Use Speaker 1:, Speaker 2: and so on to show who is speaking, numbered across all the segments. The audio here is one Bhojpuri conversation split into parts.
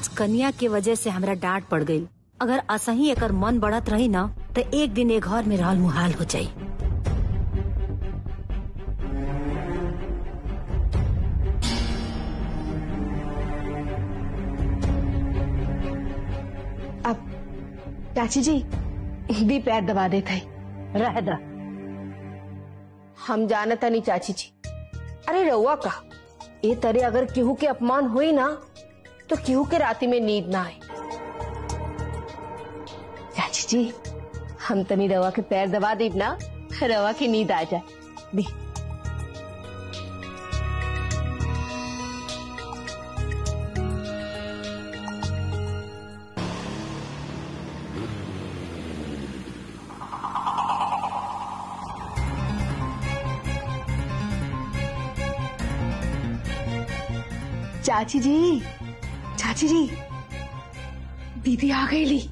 Speaker 1: आज कन्या के वजह से हमरा डांट पड़ गई अगर असही एकर मन बढ़त रही ना तो एक दिन ए घर में रहल मुहाल हो जाई
Speaker 2: अब चाची जी दी पैर दबा देते
Speaker 1: रह दा
Speaker 2: हम जानता नहीं चाची जी अरे रउआ का ये तरे अगर केहू के अपमान हुई ना तो केहू के राती में नींद ना आए चाची जी हम तनी रवा के पैर दबा दी ना रवा की नींद आ जाए दी चाची जी चाची जी दीदी आ गई ली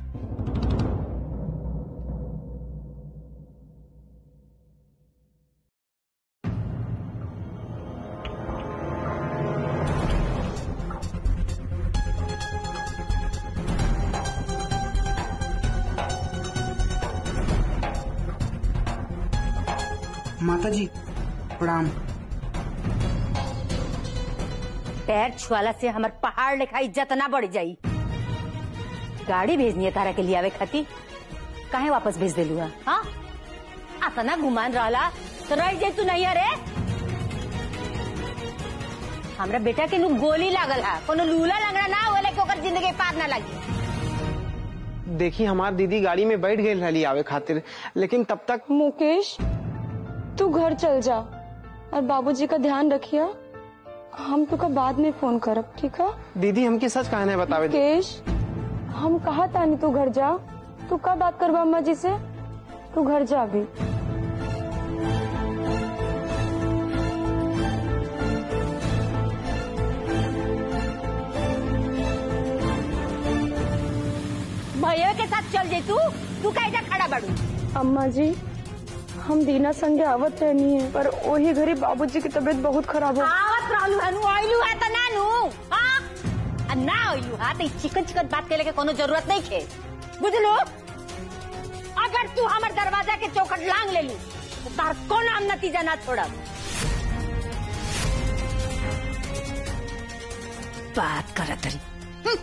Speaker 3: माता जी प्रणाम
Speaker 1: पैर छुआला से हमार पहाड़ लेखा इज्जत ना बढ़ जाई गाड़ी भेजनी है तारा के लिए आवे खाती काहे वापस भेज देलू है हाँ अतना गुमान रहला तो रह जाई तू नहीं अरे हमरा बेटा के नु गोली लागल है कोनो लूला लंगड़ा ना होले कि ओकर जिंदगी पार ना लगी
Speaker 3: देखी हमार दीदी गाड़ी में बैठ गई रही आवे खातिर लेकिन तब तक
Speaker 4: मुकेश तू घर चल जा और बाबूजी का ध्यान रखिया हम तुका बाद में फोन करब ठीक है
Speaker 3: दीदी हमके सच कहना है बतावे दे।
Speaker 4: मुकेश हम कहा तानी तू घर जा तू कब बात करबा अम्मा जी से तू घर जा अभी
Speaker 1: भैया के साथ चल जाई तू तू कैसे खड़ा बड़ू
Speaker 4: अम्मा जी हम दीना संगे आवत रहनी है पर वही घड़ी बाबूजी की तबीयत बहुत खराब हो
Speaker 1: आवत रहलू हनु आइलू है त नानू हाँ आ ना आइलू है तो चिकन चिकन बात के लेके कोनो जरूरत नहीं खे बुझलो अगर तू हमर दरवाजा के चौखट लांग ले ली तो तार कौन हम नतीजा ना छोड़ब बात करत रही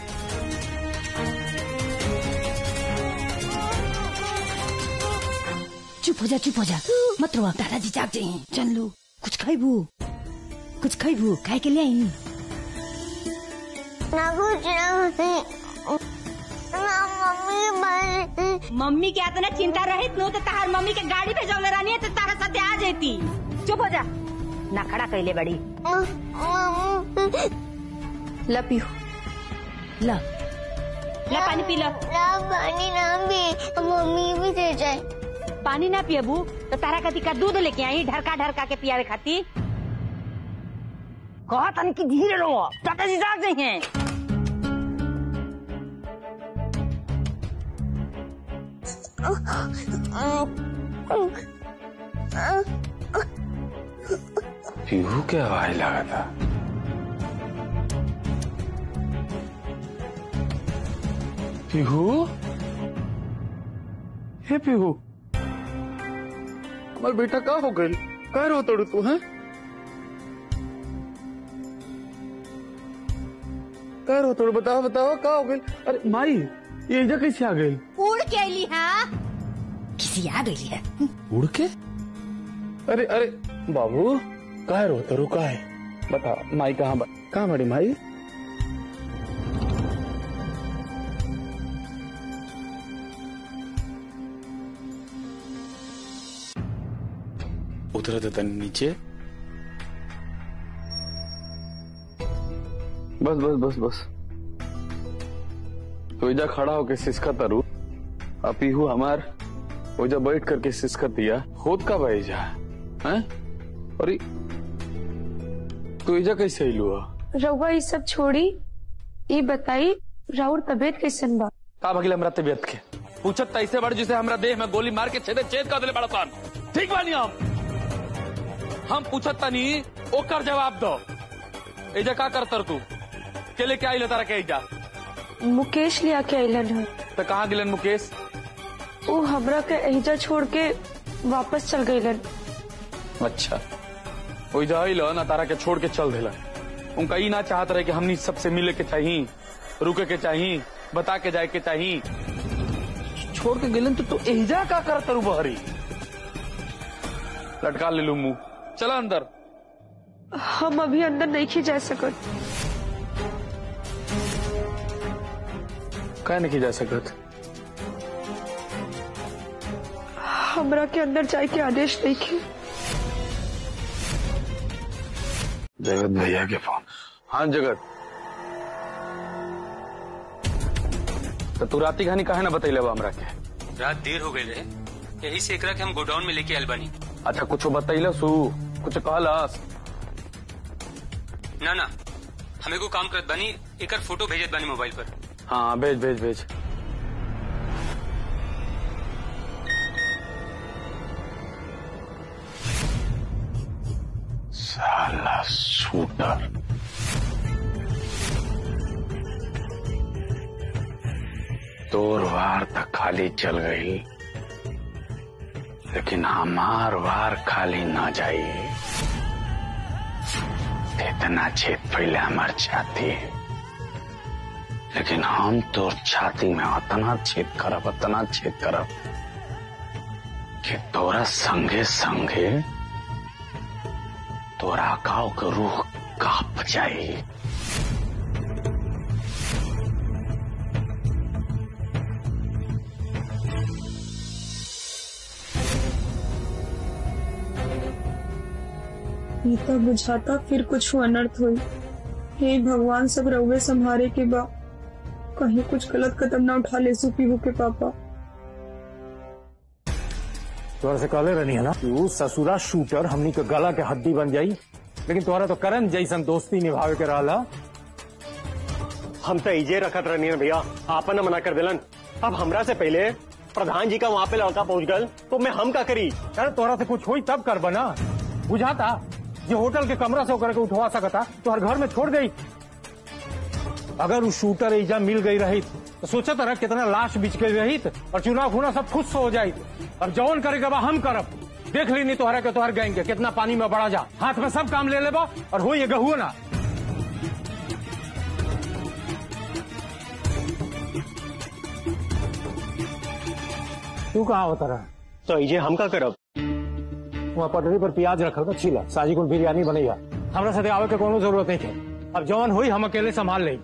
Speaker 1: चुप हो जा चुप हो जा मत रो दादाजी जाग जाइए चल लो कुछ खाइबू कुछ खाइबू खाए के लिए आई
Speaker 5: ना कुछ ना कुछ ना मम्मी बन
Speaker 1: मम्मी के इतना चिंता रहित नो तो तार मम्मी के गाड़ी पे जौले रहनी है तो तारा साथे आ जाती चुप हो जा ना खड़ा कैले बड़ी
Speaker 5: मम्मी
Speaker 2: ला पियो
Speaker 1: ला ला पानी पी ला
Speaker 5: ना पानी ना भी मम्मी भी दे जाए
Speaker 1: पानी ना पियबू तो तारा कति का दूध लेके आई ढरका ढरका के पियावे खाती कहा तन की धीरे रहो दादाजी जाग गए हैं
Speaker 6: पीहू के आवाज लगा था पीहू हे पीहू हमार बेटा का हो गई का रो तोड़ तू है का रो तोड़ बताओ बताओ का हो गई अरे माई ये इजा कैसे आ गई
Speaker 1: उड़ के अली हाँ किसी आ गई है
Speaker 6: उड़ के अरे अरे बाबू कहा रोते रो का है बता माई कहाँ बा- कहाँ बड़ी माई उतरे थे तन नीचे बस बस बस बस तो इजा खड़ा होके सिसका तरु अपीहू हमार ओजा बैठ करके सिसका दिया खुद का भाईजा हैं और ई- तू इजा कैसे अइलू हा
Speaker 4: रउआ ये सब छोड़ी ये बताई राउर तबीयत कैसन बा
Speaker 6: का भगिल हमरा तबियत के पूछत तैसे बड़ जिसे हमरा देह में गोली मार के छेदे छेद कर दिले बड़ा सान ठीक बानी हम हम पूछत तनी ओकर जवाब दो एजा का करतर तू के लेके आइले तारा के एजा
Speaker 4: मुकेश लिया के अलन है
Speaker 6: तो कहाँ गिलन मुकेश
Speaker 4: वो हमरा के एहिजा छोड़ के वापस चल गईलन
Speaker 6: अच्छा वही जाइल ना तारा के छोड़ के चल दिला उनका ई ना चाहत रहे कि हमनी सबसे मिले के चाहिए रुके के चाहिए बता के जाए के चाहिए छोड़ के गिलन तो तू एहिजा का कर तरू बहरी लटका ले लू मुंह चला अंदर
Speaker 4: हम अभी अंदर नहीं खी जा सकत
Speaker 6: कह नहीं जा सकत
Speaker 4: हमरा के अंदर जाए के आदेश नहीं खे
Speaker 6: जगत भैया के फोन हाँ जगत तो तू राती कहानी काहे ना बतैले बा हमरा के
Speaker 7: रात देर हो गई रहे यही से एकरा के हम गोडाउन में लेके आयल बानी
Speaker 6: अच्छा कुछ बतैले सू कुछ कहलस
Speaker 7: ना ना हमें को काम करत बानी एकर फोटो भेजत बानी मोबाइल पर
Speaker 6: हाँ भेज भेज भेज साला शूटर तोर वार तक खाली चल गई लेकिन हमार वार खाली ना जाई इतना छेद पहले हमार छाती लेकिन हम तो छाती में उतना छेद करब उतना छेद करब कि तोरा संगे संगे तोरा गाँव के रूह कांप जाई
Speaker 4: ई तो बुझाता फिर कुछ अनर्थ हुई हे भगवान सब रउए संभारे के बा कहीं कुछ गलत कदम ना उठा ले पीहू के पापा
Speaker 8: तोरा से कहले रहनी है ना कि ऊ ससुरा शूटर हमनी के गला के हड्डी बन जाई लेकिन तोरा तो करण जैसन दोस्ती निभावे के रहला
Speaker 9: हम तो इजे रखत रहनी है भैया आपन न मना कर दिलन अब हमरा से पहले प्रधान जी का वहाँ पे लड़का पहुँच गल तो मैं हम का करी
Speaker 8: अरे तोरा से कुछ हुई तब कर बना बुझाता जो होटल के कमरा से होकर के उठवा सकता तो हर घर में छोड़ गई अगर वो शूटर एजा मिल गई रही तो सोचा तरह कितना लाश बिछ गई रही और चुनाव खुना सब खुश हो जाई अब जौन करेगा बा हम करब देख ली नहीं तोहरा के तोहर गैंग के कितना पानी में बढ़ा जा हाथ में सब काम ले लेबा और हो ये गहुआ ना तू कहाँ होता रहा
Speaker 9: तो इजे हम का करब
Speaker 8: वहाँ पटरी पर प्याज रखल बा छीला साजी कुल बिरयानी बनैया हमरा साथे आवे के कोनो जरूरत नहीं है अब जौन हुई हम अकेले संभाल लें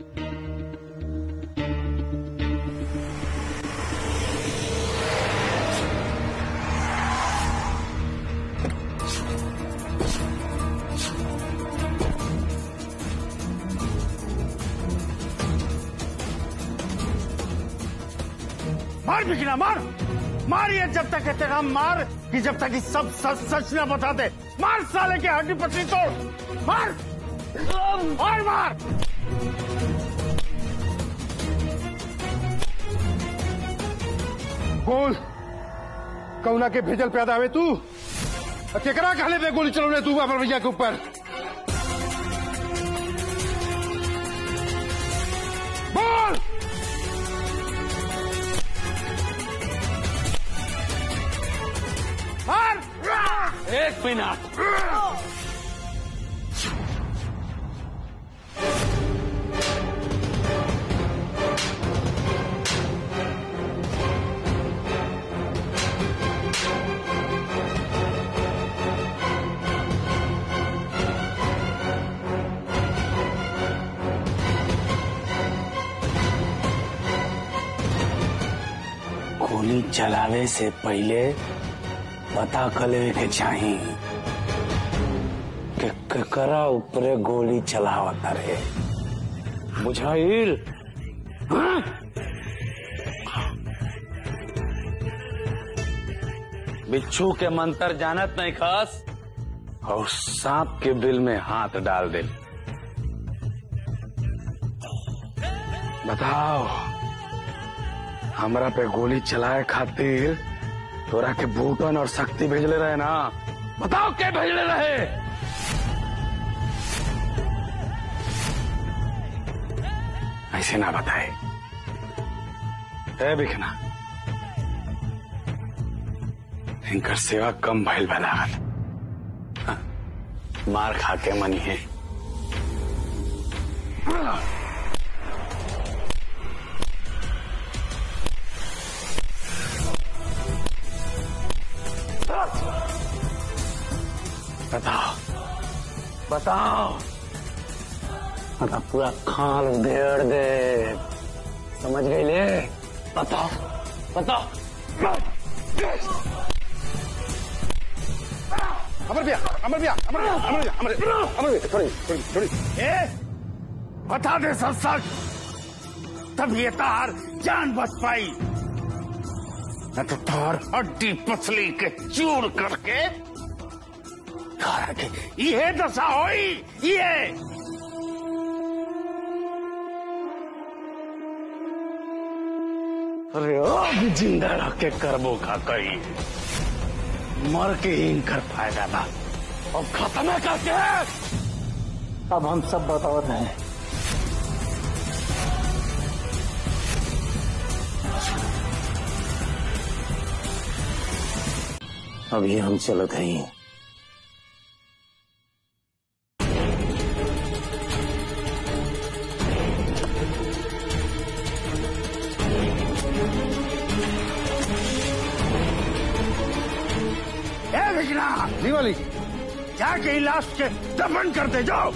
Speaker 10: मार बिकना मार मार ये जब तक कहते हम मार कि जब तक ये सब सच सच न बताते मार साले के हड्डी पसली तोड़ मार और मार बोल कौना के भेजल पैदा हुए तू और केकरा कहले पे गोली चलौने तू अपन भैया के ऊपर बोल मार
Speaker 6: एक मिनट गोली चलावे से पहले पता कर लेवे के चाही कि ककरा ऊपरे गोली चलावता रे बुझाइल हाँ? बिच्छू के मंत्र जानत नहीं खास और सांप के बिल में हाथ डाल दे बताओ हमरा पे गोली चलाए खातिर तोरा के भूटन और शक्ति भेजले रहे ना बताओ के भेजले रहे ऐसे ना बताए है बिखना इनकर सेवा कम भइल बा लागल हाँ, मार खा के मनी है बताओ बताओ मतलब पूरा खाल उधेड़ दे समझ गई ले बताओ बताओ
Speaker 10: अमर भैया अमर भैया अमर भैया अमर भैया अमर भैया अमर भैया थोड़ी थोड़ी थोड़ी ए बता दे सच सच तब ये तार जान बच पाई न तो तार हड्डी पसली के चूर करके तारा के ये दशा होई ये
Speaker 6: अरे अब जिंदा रह के करबो का कही मर के ही इनकर फायदा बा अब खत्म करके
Speaker 8: अब हम सब बतावत हैं
Speaker 6: अभी हम चलत हैं
Speaker 10: ए विजना जी वाली जाके लाश के दफन कर दे जाओ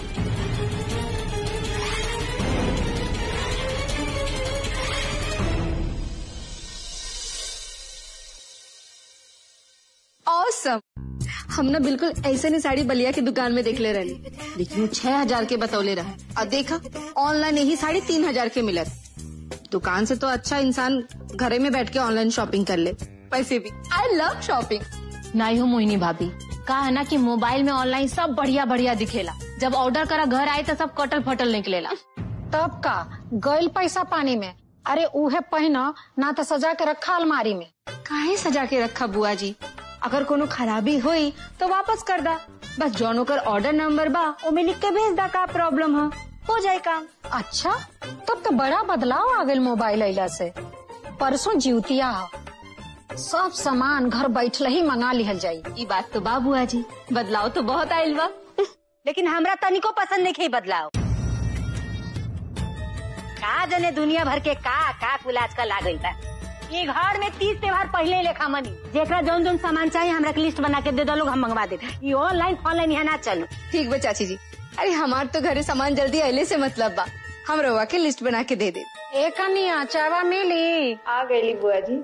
Speaker 2: औसम हम ना बिल्कुल ऐसे नहीं साड़ी बलिया की दुकान में देख ले रही लेकिन वो छह हजार के बतौले रहा और देखा ऑनलाइन यही साड़ी तीन हजार के मिलत दुकान से तो अच्छा इंसान घरे में बैठ के ऑनलाइन शॉपिंग कर ले पैसे भी आई लव शॉपिंग
Speaker 1: नहीं हो मोहिनी भाभी कहा है ना कि मोबाइल में ऑनलाइन सब बढ़िया बढ़िया दिखेला जब ऑर्डर करा घर आए तो सब कटल फटल निकलेला
Speaker 11: तब का गइल पैसा पानी में अरे उहे पहना ना तो सजा के रखा अलमारी में
Speaker 2: काहे सजा के रखा बुआ जी अगर कोनो खराबी हुई तो वापस कर दा बस जौन ओकर ऑर्डर नंबर बा ओमे लिख के भेज दा का प्रॉब्लम है हो जाए काम
Speaker 11: अच्छा तब तो बड़ा बदलाव आ गइल मोबाइल अइला से परसों जीवतिया ह। सब सामान घर बैठल ही मंगा लिहल जाई
Speaker 1: ये बात तो बा बुआ जी बदलाव तो बहुत आयल बा लेकिन हमरा तनिको पसंद नहीं बदलाव का जने दुनिया भर के का का कुल आजकल आ गई बा ये घर में तीस त्योहार पहले ही लेखा मनी जेकरा जौन जौन सामान चाहिए हमरा के लिस्ट बना के दे दो लोग हम मंगवा दे ये ऑनलाइन ऑनलाइन यहाँ ना चलो
Speaker 2: ठीक बा चाची जी अरे हमार तो घरे सामान जल्दी अले से मतलब बा हम रवा के लिस्ट बना के दे दे
Speaker 11: एक कनिया चावा मिली
Speaker 2: आ गई बुआ जी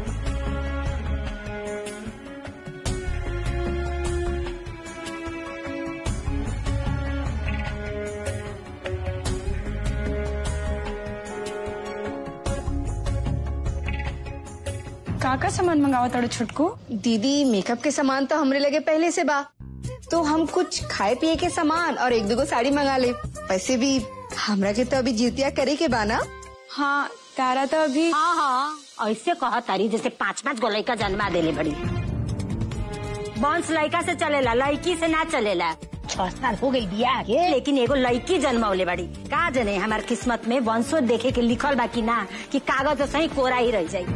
Speaker 4: का का सामान मंगावा तड़ो छुटको
Speaker 2: दीदी मेकअप के सामान तो हमरे लगे पहले से बा तो हम कुछ खाए पिए के सामान और एक दो साड़ी मंगा ले वैसे भी हमरा के तो अभी जीतिया करे के बा ना
Speaker 4: हाँ तारा तो अभी
Speaker 1: हाँ हाँ ऐसे कहा तारी जैसे पाँच पाँच गो लड़का जन्मा देले बड़ी वंश लड़का से चलेला लड़की से ना चलेला छह साल हो गई बिया के लेकिन एगो लड़की जन्मौले बड़ी का जने हमार किस्मत में वंशो देखे के लिखल बा कि ना कि कागज सही कोरा ही रह जाई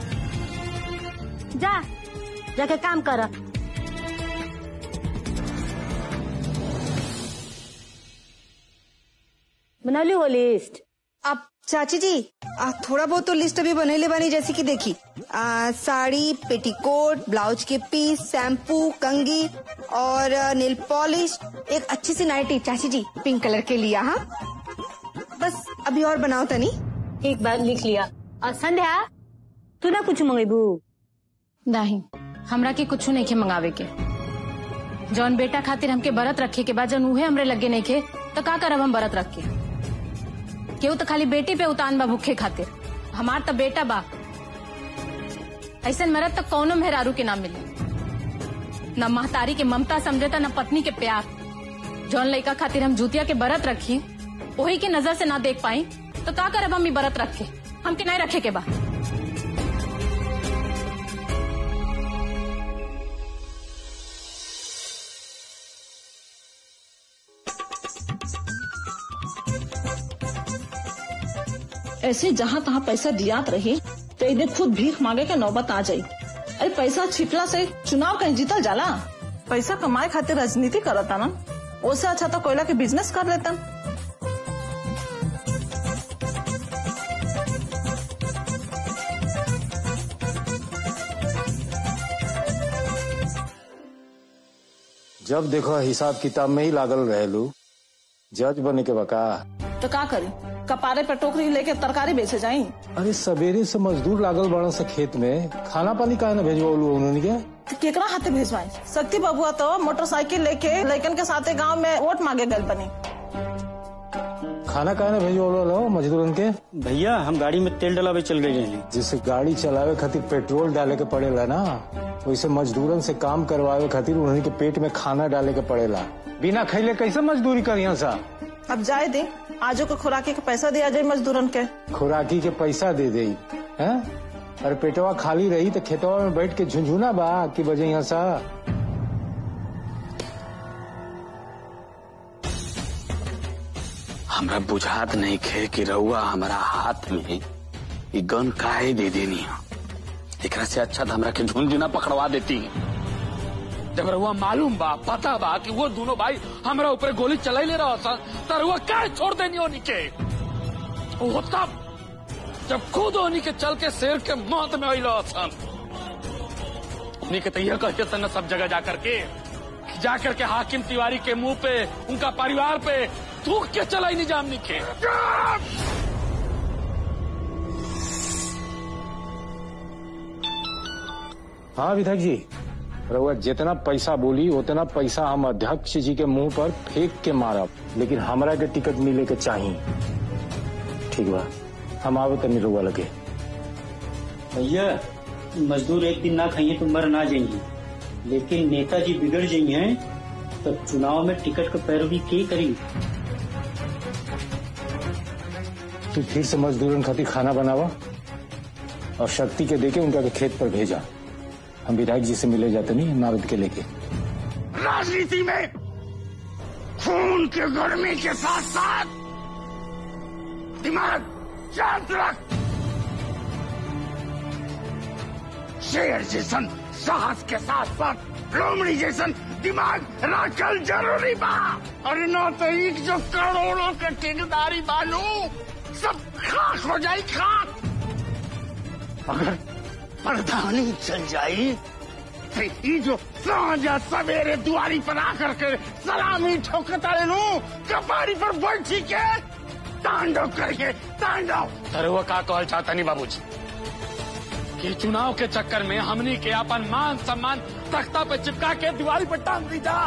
Speaker 1: जा जाके काम कर बनौली हो लिस्ट
Speaker 2: अब चाची जी आ, थोड़ा बहुत तो लिस्ट अभी बनैले बानी जैसे कि देखी आ, साड़ी पेटीकोट ब्लाउज के पीस शैम्पू कंगी और आ, नेल पॉलिश एक अच्छी सी नाइटी चाची जी पिंक कलर के लिया हाँ बस अभी और बनाओ तनी
Speaker 1: एक बार लिख लिया और संध्या तू ना कुछ मंगेबू
Speaker 11: नहीं हमरा के कुछ नहीं के मंगावे के जौन बेटा खातिर हमके बरत रखे के बाद जौन उहे हमरे लगे नहीं के तो का करब हम बरत रख के केहू तो खाली बेटी पे उतान बा भूखे खातिर हमार तो बेटा बा ऐसा मरद तो कौनो मेहरारू के ना मिले न महतारी के ममता समझता न पत्नी के प्यार जौन लड़का खातिर हम जूतिया के बरत रखी वही के नजर से ना देख पाई तो का करब हम ई बरत रखे हमके नहीं रखे के बा
Speaker 12: ऐसे जहाँ तहाँ पैसा दियात रही तो एक दिन खुद भीख मांगे के नौबत आ जाई अरे पैसा छिपला से चुनाव कहीं जीतल जाला पैसा कमाए खातिर राजनीति करता ना उससे अच्छा तो कोयला के बिजनेस कर लेता
Speaker 8: जब देखो हिसाब किताब में ही लागल रहेलू जज बने के बका
Speaker 12: तो का करी कपारे पे टोकरी लेके तरकारी बेचे जाई
Speaker 8: अरे सवेरे से मजदूर लागल बड़ा सा खेत में खाना पानी काहे ना भेजवालू उन्होंने के
Speaker 12: तो केकरा हाथे भेजवाई शक्ति बबुआ तो मोटरसाइकिल लेके लड़कन के साथे गांव में वोट मांगे गल बनी
Speaker 8: खाना काहे ना भेजवालो मजदूरन के
Speaker 13: भैया हम गाड़ी में तेल डलावे चल गए हैं
Speaker 8: जिससे गाड़ी चलावे खातिर पेट्रोल डाले के पड़ेला ना वैसे मजदूरन से काम करवावे खातिर उन्हीं के पेट में खाना डाले के पड़ेला बिना खैले कैसे मजदूरी करिया सा
Speaker 12: अब जाए दे आजो को खुराकी के पैसा दिया जाए मजदूरन के
Speaker 8: खुराकी के पैसा दे दे हैं अरे पेटवा खाली रही तो खेतवा में बैठ के झुंझुना बा की बजे यहाँ सा
Speaker 6: हमरा बुझात नहीं खे कि रउआ हमारा हाथ में ये गन काहे दे देनी है एकरा से अच्छा तो हमरा के झुंझुना पकड़वा देती जब रउआ मालूम बा पता बा कि वो दोनों भाई हमरा ऊपर गोली चलाई ले रहा सन तो रउआ काहे छोड़ देनी होनी के वो तब जब खुद होनी के चल के शेर के मौत में आई रहा सन उन्हीं के तैयार कहते सन न सब जगह जाकर के जाकर के हाकिम तिवारी के मुंह पे उनका परिवार पे थूक के चलाई निजाम निके
Speaker 8: हाँ विधायक जी रउआ जितना पैसा बोली उतना पैसा हम अध्यक्ष जी के मुंह पर फेंक के मारब लेकिन हमरा के टिकट मिले के चाहिए ठीक बा हम आवे तनी रउआ लगे
Speaker 13: भैया मजदूर एक दिन ना खाइए तो मर ना जाइए लेकिन नेताजी बिगड़ जाइए हैं तब चुनाव में टिकट का पैरवी के करी
Speaker 8: तू फिर से मजदूरन खातिर खाना बनावा और शक्ति के देके उनका के खेत पर भेजा हम विधायक जी से मिले जाते नहीं नारद के लेके
Speaker 10: राजनीति में खून के गर्मी के साथ साथ दिमाग शांत रख शेर जैसन साहस के साथ साथ लोमड़ी जैसन दिमाग रखल जरूरी बा अरे न तो एक जो करोड़ों के ठेकेदारी बानू सब खाक हो जाई खाक अगर प्रधानी चल जाई तो ई जो सांझा सवेरे दुआरी पर आकर के सलामी ठोकता नु कपारी पर बैठी के तांडव करके तांडव
Speaker 6: अरे वो का कहल चाहता नहीं बाबूजी कि चुनाव के चक्कर में हमनी के अपन मान सम्मान तख्ता पे चिपका के दीवारी पर टांग दी जा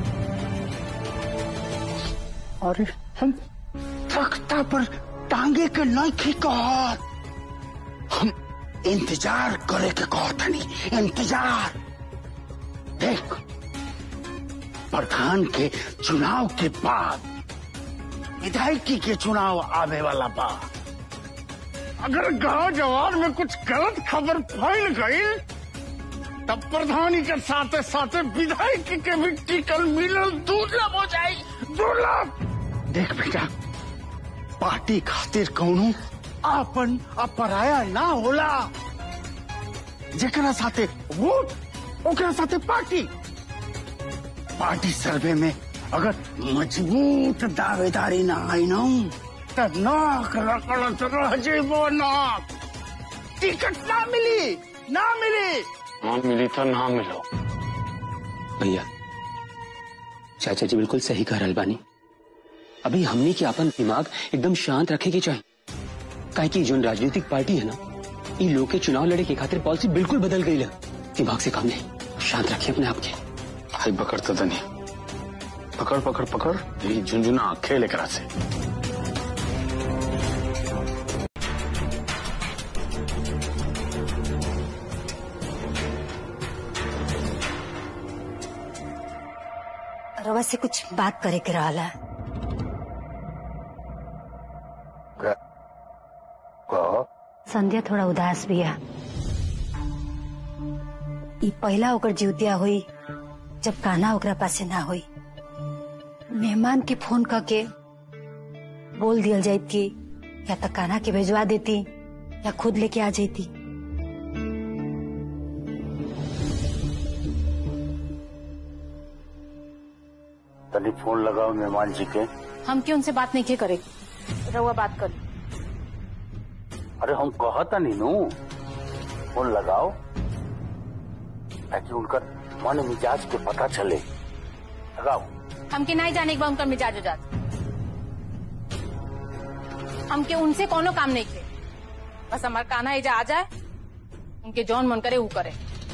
Speaker 10: अरे हम तख्ता पर टांगे के नहीं कहत हम इंतजार करे के कहतनी इंतजार देख प्रधान के चुनाव के बाद विधायकी के चुनाव आने वाला बा अगर गांव जवान में कुछ गलत खबर फैल गई तब प्रधानी के साथे साथे विधायक के भी टिकल मिलल दुर्लभ हो जाई दुर्लभ देख बेटा पार्टी खातिर कौनो आपन अपराया ना होला जेकरा साथे वोट ओकरा साथे पार्टी पार्टी सर्वे में अगर मजबूत दावेदारी ना आई ना तो नाक रगड़त रह जेबो नाक टिकट ना मिली ना मिली
Speaker 6: ना मिली तो ना मिलो
Speaker 14: भैया चाचा जी बिल्कुल सही कह रहल बानी अभी हमने के अपन दिमाग एकदम शांत रखे के चाहिए काहे कि जो राजनीतिक पार्टी है ना ये लोग के चुनाव लड़े के खातिर पॉलिसी बिल्कुल बदल गई है दिमाग से काम नहीं शांत रखिए अपने आप के
Speaker 6: भाई पकड़ता तो नहीं पकड़ पकड़ पकड़ यही झुंझुना खेल एकरा से
Speaker 1: रवा से कुछ बात करे के रहला संध्या थोड़ा उदास बिया ई पहला ओकर जीवतिया हुई जब कान्हा ओकरा पासे ना हुई मेहमान के फोन करके बोल दियल जाइत कि या तो कान्हा के भेजवा देती या खुद लेके आ जाती
Speaker 10: तनी फोन लगाओ मेहमान जी के
Speaker 11: हम क्यों उनसे बात नहीं किए करे रहुआ बात कर
Speaker 10: अरे हम कहता नहीं नू फोन लगाओ ताकि उनका मन मिजाज के पता चले लगाओ
Speaker 11: हमके नहीं जाने के बाद उनका मिजाज हो जाता हमके उनसे कोनो काम नहीं थे बस हमार कान्हा एजा आ जाए उनके जौन मन करे वो करे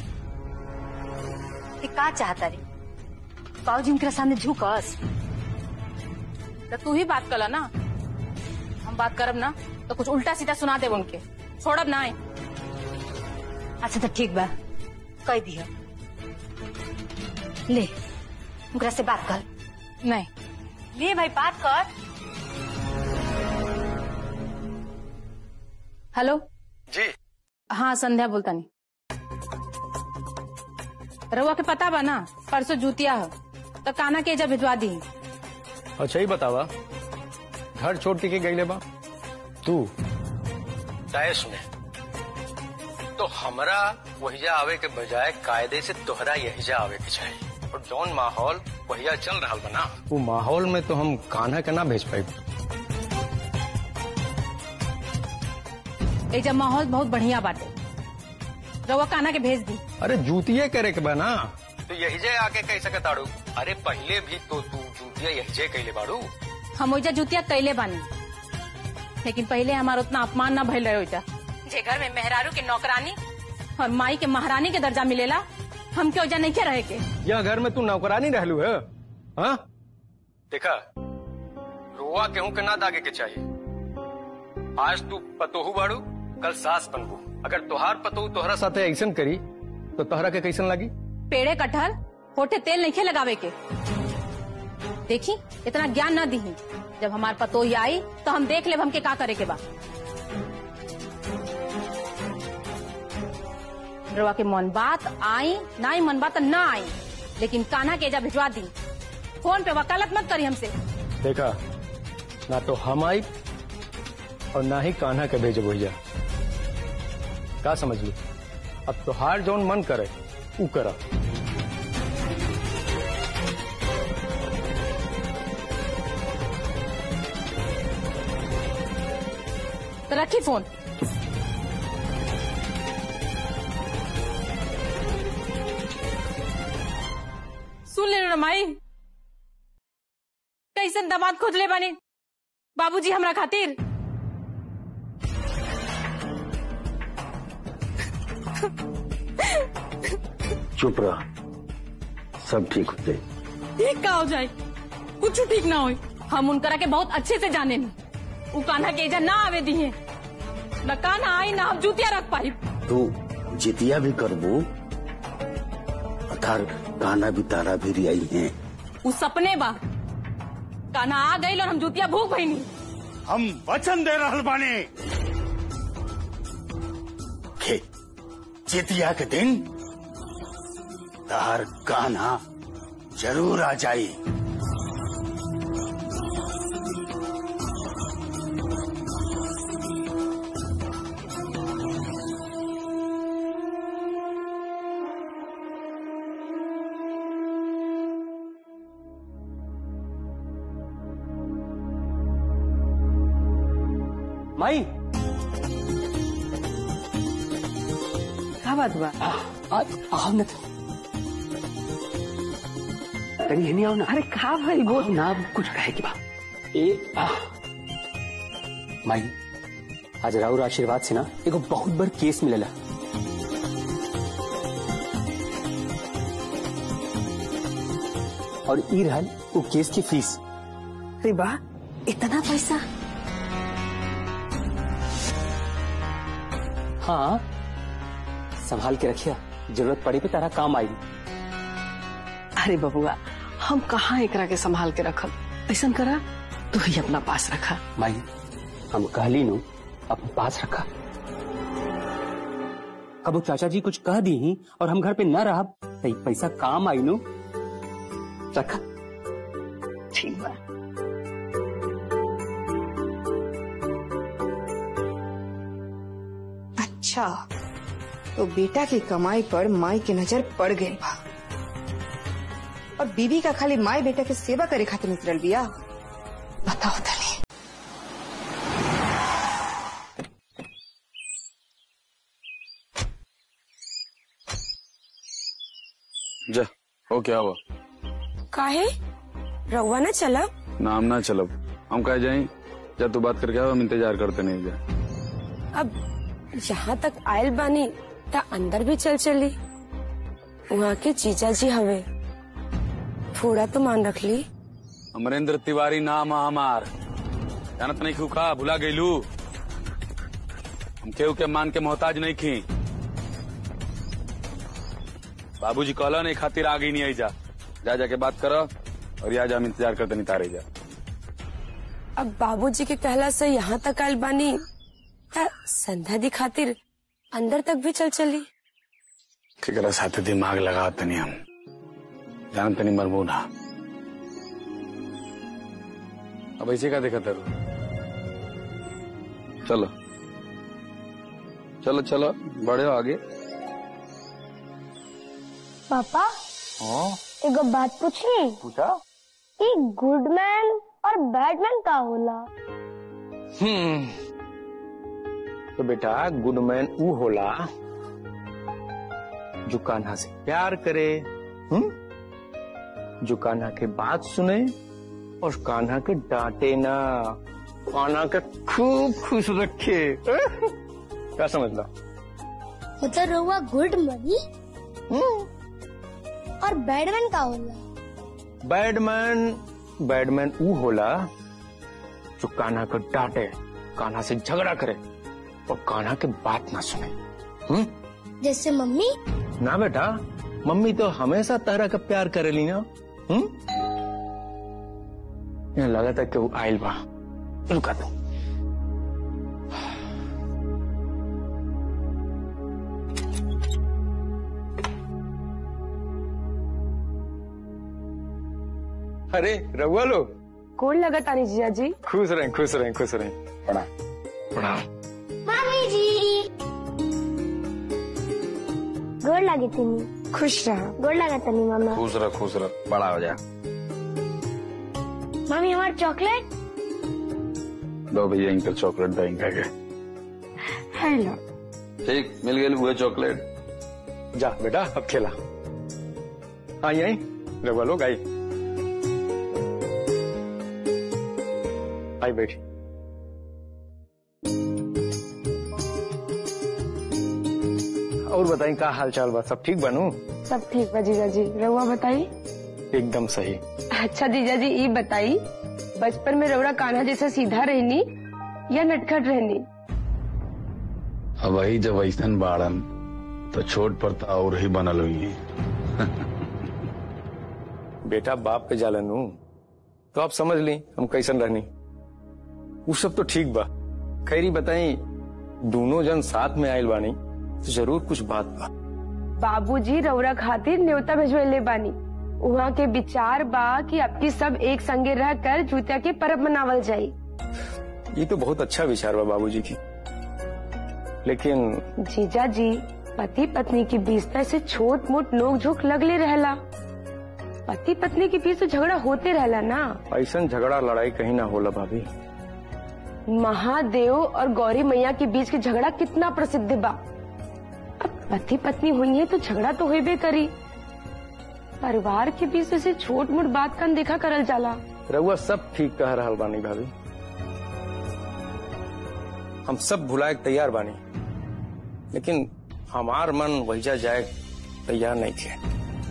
Speaker 1: कि का चाहता रे बाबूजी उनके सामने झुकस
Speaker 11: तो तू ही बात कर ना हम बात करब ना तो कुछ उल्टा सीधा सुना दे उनके छोड़ब ना
Speaker 1: अच्छा तो ठीक बा कह दिया ले उनकरा से बात कर
Speaker 11: नहीं
Speaker 1: ले भाई बात कर
Speaker 11: हेलो
Speaker 6: जी
Speaker 11: हाँ संध्या बोलता नहीं रउआ के पता बा ना परसों जूतिया हो तो काना के एजा भिजवा दी
Speaker 8: अच्छा ही बतावा घर छोड़ के गई बा तू
Speaker 15: तय में तो हमरा वहिजा आवे के बजाय कायदे से तोहरा यहिजा आवे के चाहिए और जौन माहौल वहिजा चल रहा बना
Speaker 8: वो माहौल में तो हम कान्हा के ना भेज पाई
Speaker 11: एजा माहौल बहुत बढ़िया बाटे रउआ काना के भेज दी
Speaker 8: अरे जूतिये करे के बा ना
Speaker 15: तो यहिजे आके कह सके ताड़ू अरे पहले भी तो तू जूतिया यहिजे कहले बाड़ू
Speaker 11: हम ओइजा जुतिया कैले बानी लेकिन पहले हमारा उतना अपमान ना भइल रहे ओइजा जे घर में मेहरारू के नौकरानी और माई के महारानी के दर्जा मिलेला हमके ओइजा नहीं के रहे के
Speaker 8: यह घर में तू नौकरानी रहलू है हाँ
Speaker 15: देखा रोआ केहू के ना दागे के चाहिए आज तू पतोहू बाड़ू कल सास बनबू
Speaker 8: अगर तोहार पतो तोहरा साथे ऐसन करी तो तोहरा के कैसन लगी
Speaker 11: पेड़े कटहल होठे तेल नहीं खे लगावे के देखी इतना ज्ञान न दी जब हमार पतोही आई तो हम देख ले हमके का करे के बा रवा के मन बात आई ना ही मन बात ना आई लेकिन कान्हा के एजा भिजवा दी फोन पे वकालत मत करी हमसे
Speaker 8: देखा ना तो हम आई और ना ही कान्हा के भेजे भैया का समझ ली अब तोहार जौन मन करे ऊ करा
Speaker 11: तो रखी फोन सुन ले रमाई कैसन दामाद खोज ले बानी बाबूजी हमरा खातिर
Speaker 10: चुप रह सब ठीक हो जाए
Speaker 11: ठीक का हो जाए कुछ ठीक ना हो हम उनकरा के बहुत अच्छे से जाने नी उ कान्हा के एजा ना आवे दी है न कान्हा आई ना हम जूतिया रख पाई
Speaker 10: तू जितिया भी करबू अथार गाना भी तारा भी रियाई है
Speaker 11: उ सपने बा कान्हा आ गई और हम जूतिया भूख भईनी
Speaker 10: हम वचन दे रहल बानी के जितिया के दिन तार गाना जरूर आ जाई
Speaker 14: माई
Speaker 16: का बात बा
Speaker 14: आओ न तनी हनी आओ ना
Speaker 16: अरे का भाई बोल
Speaker 14: ना कुछ कहे के बा ए आ माई आज राउर आशीर्वाद से ना एगो बहुत बड़ केस मिलेला और ई रहल वो केस की फीस
Speaker 16: अरे बा इतना पैसा
Speaker 14: हाँ संभाल के रखिया जरूरत पड़ी पे तारा काम आई
Speaker 16: अरे बबुआ हम कहाँ एकरा के संभाल के रखब ऐसा करा तू ही अपना पास रखा
Speaker 14: माई हम कहली नु अपने पास रखा कबो चाचा जी कुछ कह दी ही और हम घर पे न रह तो पैसा काम आई नु रखा
Speaker 16: ठीक बा
Speaker 2: अच्छा तो बेटा की कमाई पर माई की नजर पड़ गई बा और बीबी का खाली माई बेटा के सेवा करे खातिर निकल बिया बताओ तनी
Speaker 6: जा हो क्या हुआ
Speaker 17: काहे रउआ ना चला
Speaker 6: नाम ना चलब हम कह जाए जा तू बात करके आओ हम इंतजार करते नहीं जा
Speaker 17: अब यहाँ तक आयल बानी ता अंदर भी चल चली वहाँ के जीजा जी हवे थोड़ा तो मान रख ली
Speaker 6: अमरेंद्र तिवारी नाम है हमार जानत नहीं खू का भुला गईलू हम केहू के मान के मोहताज नहीं खी बाबूजी कहला नहीं खातिर आगे नहीं आई जा जा जाके बात करो और यहाँ जा हम इंतजार करते नहीं तारे जा
Speaker 17: अब बाबूजी के कहला से यहाँ तक आयल बानी ता संध्या दी खातिर अंदर तक भी चल चली
Speaker 6: केकरा साथे दिमाग लगा तनी हम जान तनी मरबू ना अब ऐसे का देखा तेरू चलो चलो चलो बढ़े हो आगे
Speaker 5: पापा
Speaker 6: हाँ
Speaker 5: एगो बात पूछी
Speaker 6: पूछा
Speaker 5: कि गुड मैन और बैड मैन का होला
Speaker 15: हम्म तो बेटा गुड मैन ऊ होला जो कान्हा से प्यार करे हम्म जो कान्हा के बात सुने और कान्हा के डांटे ना कान्हा के खूब खुश रखे क्या समझ लो
Speaker 5: मतलब रहुआ गुड मनी और बैड मैन का होला
Speaker 15: बैडमैन बैडमैन ऊ होला जो कान्हा को डांटे कान्हा से झगड़ा करे और कान्हा के बात ना सुने हम्म
Speaker 5: जैसे मम्मी
Speaker 15: ना बेटा मम्मी तो हमेशा तरह का प्यार करेली ना हम्म यहाँ लगा था कि वो आयल बा रुका तू अरे रघुआ लो
Speaker 17: कौन लगा तानी जीजा जी
Speaker 15: खुश रहे खुश रहे खुश रहे प्रणाम प्रणाम
Speaker 5: मम्मी जी गोड़ लगी तनी
Speaker 17: खुश रहा
Speaker 5: गोड़ लगा तनी मामा
Speaker 6: खुश रह खुश रह बड़ा हो जा
Speaker 5: मम्मी हमार चॉकलेट
Speaker 6: लो भैया इनका चॉकलेट बैंक के
Speaker 17: हेलो
Speaker 6: ठीक मिल गई हुए चॉकलेट
Speaker 15: जा बेटा अब खेला आई आई रघुआ लोग आई आई बैठी और बताई का हाल चाल बा सब ठीक बनू
Speaker 17: सब ठीक बा जीजा जी रउआ बताई
Speaker 15: एकदम सही
Speaker 17: अच्छा जीजा जी ये बताई बचपन में रउरा कान्हा जैसा सीधा रहनी या नटखट रहनी
Speaker 6: अब वही जब ऐसन बाड़न तो छोट पर तो और ही बनल हुई है
Speaker 15: बेटा बाप पे जालन हूँ तो आप समझ ली हम कैसन रहनी वो सब तो ठीक बा खैरी बताई दोनों जन साथ में आयल बानी तो जरूर कुछ बात बा
Speaker 17: बाबूजी रउरा खातिर न्योता भेजवेले बानी वहाँ के विचार बा कि आपकी सब एक संगे रह कर जूतिया के परब मनावल जाये
Speaker 15: ये तो बहुत अच्छा विचार बा बाबूजी की लेकिन
Speaker 17: जीजा जी पति पत्नी के बीच तो ऐसे छोट मोट नोक झोंक लगले रहला पति पत्नी के बीच तो झगड़ा होते रहला ना
Speaker 15: ऐसा झगड़ा लड़ाई कहीं ना होला भाभी
Speaker 17: महादेव और गौरी मैया के बीच के झगड़ा कितना प्रसिद्ध बा अब पति पत्नी हुई है तो झगड़ा तो होबे करी परिवार के बीच ऐसे छोट मोट बात का देखा करल जाला
Speaker 15: रउआ सब ठीक कह रहा बानी भाभी हम सब भुलाए के तैयार बानी लेकिन हमार मन वहीजा जाए तैयार नहीं थे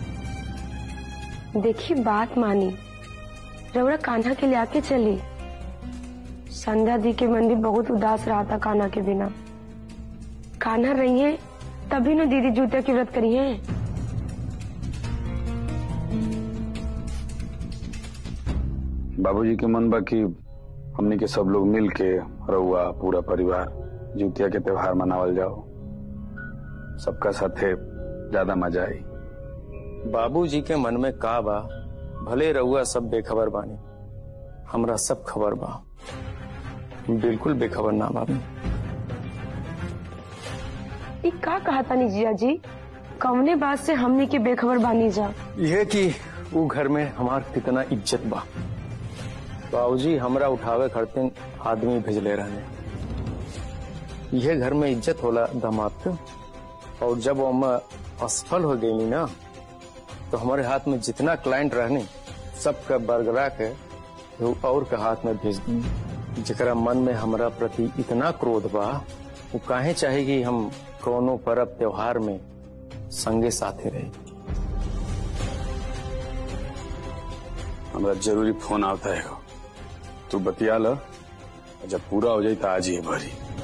Speaker 17: देखी बात मानी रउरा कान्हा के ले आके चली संध्या दी के मन भी बहुत उदास रहा था कान्हा के बिना कान्हा रही है तभी न दीदी जूते की व्रत करी है
Speaker 6: बाबूजी के मन बा कि हमनी के सब लोग मिल के रउआ पूरा परिवार जुतिया के त्योहार मनावल जाओ सबका साथे ज्यादा मजा आई
Speaker 15: बाबूजी के मन में का बा भले रउआ सब बेखबर बानी हमरा सब खबर बा बिल्कुल बेखबर ना बाबी
Speaker 17: ई का कहा तानी जिया जी कवने बात से हमने के बेखबर बानी जा
Speaker 15: यह कि वो घर में हमार कितना इज्जत बा बाबूजी हमरा उठावे खड़ते आदमी भेजले रहने यह घर में इज्जत होला दामाद के और जब हम असफल हो गई ना तो हमारे हाथ में जितना क्लाइंट रहने सबका बरगरा के वो और के हाथ में भेज दी जरा मन में हमरा प्रति इतना क्रोध बा वो काहे चाहे कि हम कोनो पर्व त्योहार में संगे साथे रहे
Speaker 6: हमरा जरूरी फोन आता है तू बतिया ल जब पूरा हो जाए तो आज ही भरी